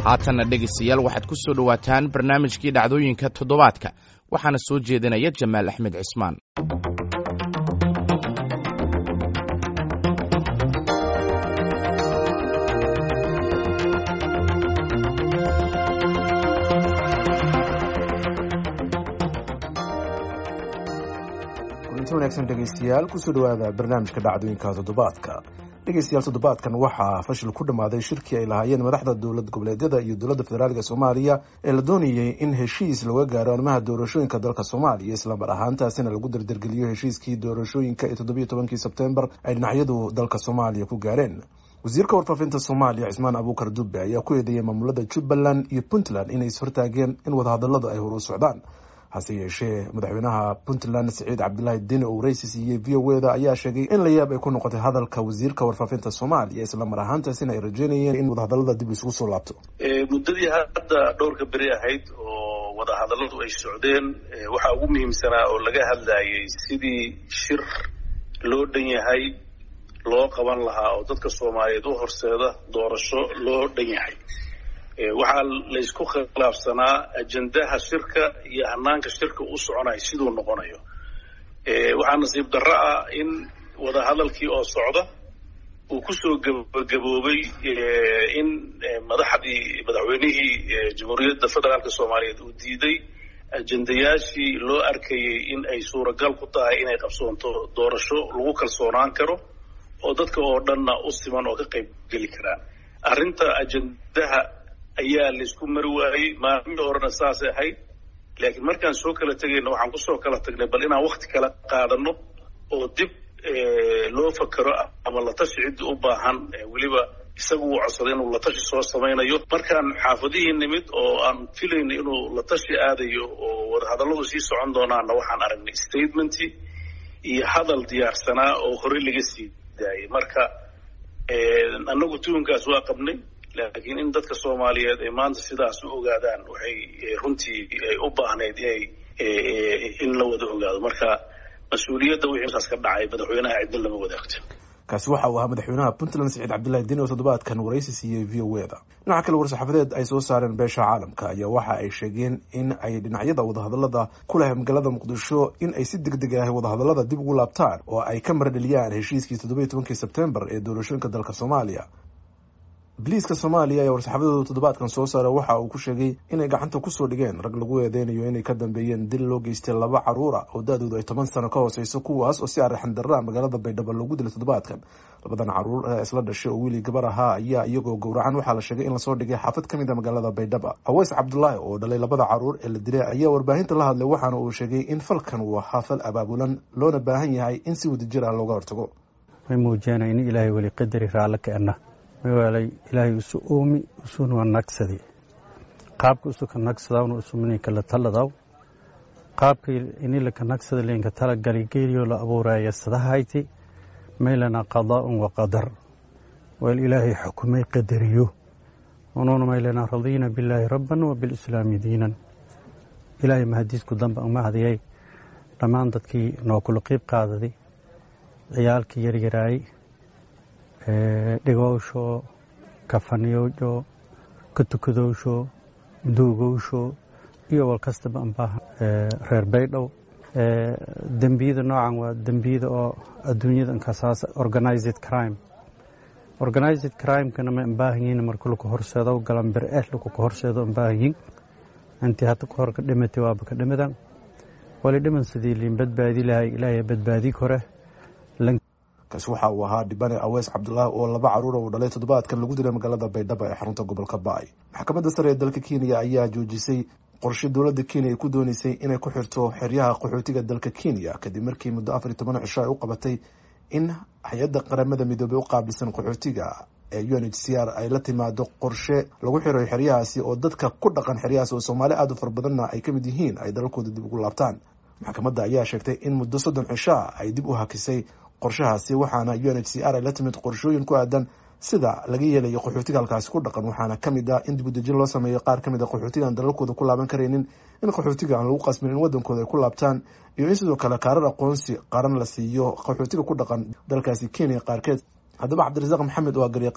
haatanna dhegaystayaal waxaad ku soo dhowaataan barnaamijkii dhacdooyinka toddobaadka waxaana soo jeedinaya jamaal axmed cismaan kulanti wanaagsan dhegaystayaal kusoo dhawaada barnaamijka dhacdooyinka toddobaadka dhegaystayaal toddobaadkan waxaa fashil ku dhammaaday shirkii ay lahaayeen madaxda dowlad goboleedyada iyo dowladda federaalk soomaaliya ee la doonayay in heshiis laga gaaro arrimaha doorashooyinka dalka soomaaliya islamar ahaantaasina lagu dardargeliyo heshiiskii doorashooyinka ee toddobiyo tobankii sebtembar ay dhinacyadu dalka soomaaliya ku gaareen wasiirka warfaafinta soomaaliya cismaan abuukar dube ayaa ku eedeeyay maamulada jubbaland iyo puntland inay ishortaageen in wadahadaladu ay hor u socdaan hase yeeshee madaxweynaha puntland siciid cabdilaahi deni oo waraysi siiyey v o eda ayaa sheegay in la yaab ay ku noqotay hadalka wasiirka warfaafinta soomaaliya islamar ahaantaasina ay rajeynayeen in wadahadalada dib isugu soo laabto muddadii hadda dhowrka beri ahayd oo wadahadalladu ay socdeen waxaa ugu muhiimsanaa oo laga hadlayay sidii shir loo dhan yahay loo qaban lahaa oo dadka soomaaliyeed u horseeda doorasho loo dhan yahay waxaa laysku khilaafsanaa ajendaha shirka iyo hanaanka shirka u soconayo siduu noqonayo waxaa nasiib darro ah in wadahadalkii oo socda uu kusoo gabagaboobay in madaxdii madaxweynihii jamhuuriyadda federaalk soomaaliyeed uu diiday ajendayaashii loo arkayay in ay suuragal ku tahay inay qabsoonto doorasho lagu kalsoonaan karo oo dadka oo dhanna u siman oo ka qayb geli karaan arrinta ajendaha ayaa laysku mari waayey maalmihii horena saasay ahayd laakiin markaan soo kala tegayna waxaan kusoo kala tagnay bal inaan wakti kala qaadano oo dib loo fakero ama latashi ciddii u baahan weliba isagu uu codsaday inuu latashi soo samaynayo markaan xaafadihii nimid oo aan filayna inuu latashi aadayo oo wadahadalladu sii socon doonaana waxaan aragnay statementii iyo hadal diyaarsanaa oo horey laga sii daayay marka annagu tuhunkaas waa qabnay laakiin in dadka soomaaliyeed ay maanta sidaas u ogaadaan waxay runtii ay u baahnayd inay in la wada ogaado marka mas-uuliyadda wixii saas ka dhacay madaxweynaha cidna lama wadaagto kaasi waxa uu ahaa madaxweynaha puntland siciid cabdillahi deni oo toddobaadkan waraysi siiyey v o eda dhinaca kale war-saxaafadeed ay soo saareen beesha caalamka ayaa waxa ay sheegeen in ay dhinacyada wadahadalada ku leh magaalada muqdisho in ay si deg deg ah wadahadalada dib ugu laabtaan oo ay ka maradheliyaan heshiiskii toddobiyo tobankii sebtembar ee doorashooyinka dalka soomaaliya biliiska soomaaliya ee war-saxaafadooda toddobaadkan soo saara waxa uu ku sheegay inay gacanta kusoo dhigeen rag lagu eedeynayo inay ka dambeeyeen dil loo geystay laba caruura oo da-doodu ay toban sano ka hooseyso kuwaas oo si arixan darra magaalada baydhabo loogu dilay toddobaadkan labadan caruur ee isla dhashay oo wiili gabar ahaa ayaa iyagoo gowracan waxaa la sheegay in lasoo dhigay xaafad ka mid a magaalada baydhaba aweys cabdulaahi oo dhalay labada caruur ee la dilay ayaa warbaahinta la hadlay waxaana uu sheegay in falkan uu ahaa fal abaabulan loona baahan yahay in si wadajir ah looga hortago way muujeenay in ilaahay weli qadari raallo keenna mawaalay ilaahay isu oomi isuna nagsadi qaabka isuka nagsadawna isumininka la taladaw qaabka inilaka nagsada linka talagali geeliyo la abuuraya sadahayti maylana qadaa'un wa qadar wal ilaahay xukumay qadariyo unuuna maylana radiina billaahi rabban wa bilislaami diinan ilaahay mahadiisku dambe umahadiyay dhammaan dadkii noo kula qiib qaadaday ciyaalkii yaryaraayey dhigowsho kafaniyowsho katukadowsho duugowsho iyo wal kastaba ambaa reer baydhow dembiyada noocan waa dembiyada oo adduunyada inkasaas organized crime organized crimekana ma ambaahanyiin marka laku horseedo galan bir eh laku ka horseedo ambaahanyiin intii hadda ka hor ka dhimatay waaba ka dhimadan wali dhiman sidii liin badbaadi lahay ilaahay badbaadi kore kaasi waxa uu ahaa dhibane aweys cabdulaahi oo laba caruura uu dhalay toddobaadkan lagu dilay magaalada baydhabo ee xarunta gobolka ba-ay maxkamadda sare ee dalka kenya ayaa joojisay qorshe dowladda kenya ay ku dooneysay inay ku xirto xeryaha qaxootiga dalka kenya kadib markii muddo afar iyo toban cisho ay u qabatay in hay-adda qaramada midoobey u qaabilsan qaxootiga ee u n h c r ay la timaado qorshe lagu xiray xeryahaasi oo dadka ku dhaqan xeryahaasi oo soomaali aada u fara badanna ay ka mid yihiin ay dalalkooda dib ugu laabtaan maxkamadda ayaa sheegtay in muddo soddon cishaa ay dib u hakisay qorshahaasi waxaana u n h c r ay la timid qorshooyin ku aadan sida laga yeelayo qaxootiga halkaasi ku dhaqan waxaana kamid ah in dibudejin loo sameeyo qaar kamid a qaxootiga aan dalalkooda ku laaban karaynin in qaxootiga aan lagu qasbin in wadankooda ay ku laabtaan iyo in sidoo kale kaarar aqoonsi qaran la siiyo qaxootiga ku dhaqan dalkaasi kenya qaarkeed haddaba cabdirasaaq maxamed waa garyaqaan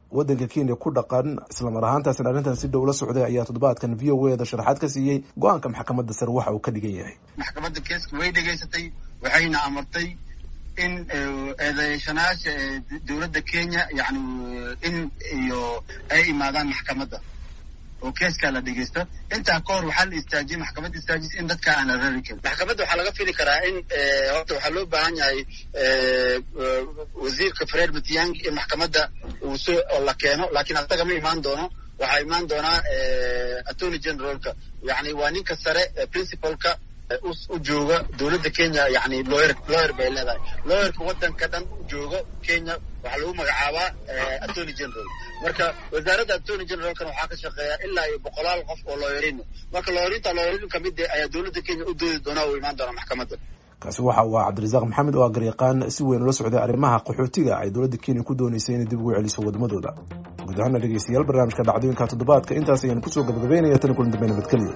waddanka kenya ku dhaqan islamar ahaantaasna arrintan si dhow la socday ayaa toddobaadkan v o e da sharaxaad ka siiyey go-aanka maxkamadda sare waxa uu ka dhigan yahay maxkamadda keeska way dhegaysatay waxayna amartay in eedeeshanaasha dowladda kenya yani in iyo ay imaadaan maxkamadda oo keeskaa la dhegeysto intaa ka hor waxaa la istaajiyey maxkamadda istaajis in dadka aan la rari karin maxkamadda waxaa laga fili karaa in horta waxaa loo baahan yahay wasiirka fred matiang in maxkamadda uu soo la keeno laakiin asaga ma imaan doono waxaa imaan doonaa attorney generalka yani waa ninka sare principalka u jooga dowladda kenya yani lawyer lawyer bay leedahay lawyerka waddanka dhan u jooga kenya waxaa lagu magacaabaa attorney general marka wasaaradda attorney generalkana waxaa ka shaqeeya ilaa iyo boqolaal qof oo lawyerin marka lawyarinta lawyerin kamid ayaa dowladda kenya u doodi doonaa uu imaan doonaa maxkamadda kaasi waxa uu ah cabdirasaaq maxamed oo ah garyaqaan si weyn ula socday arrimaha qaxootiga ay dowladda kenya ku dooneysay inay dib ugu celiso waddamadooda guud ahaana dhegeystayaal barnaamijka dhacdooyinka toddobaadka intaas ayaan kusoo gabagabeynaya tani kulan dambe nabadgelyo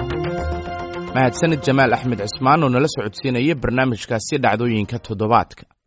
mahadsanid jamaal axmed cismaan oo nala socodsiinaya barnaamijkaasi dhacdooyinka toddobaadka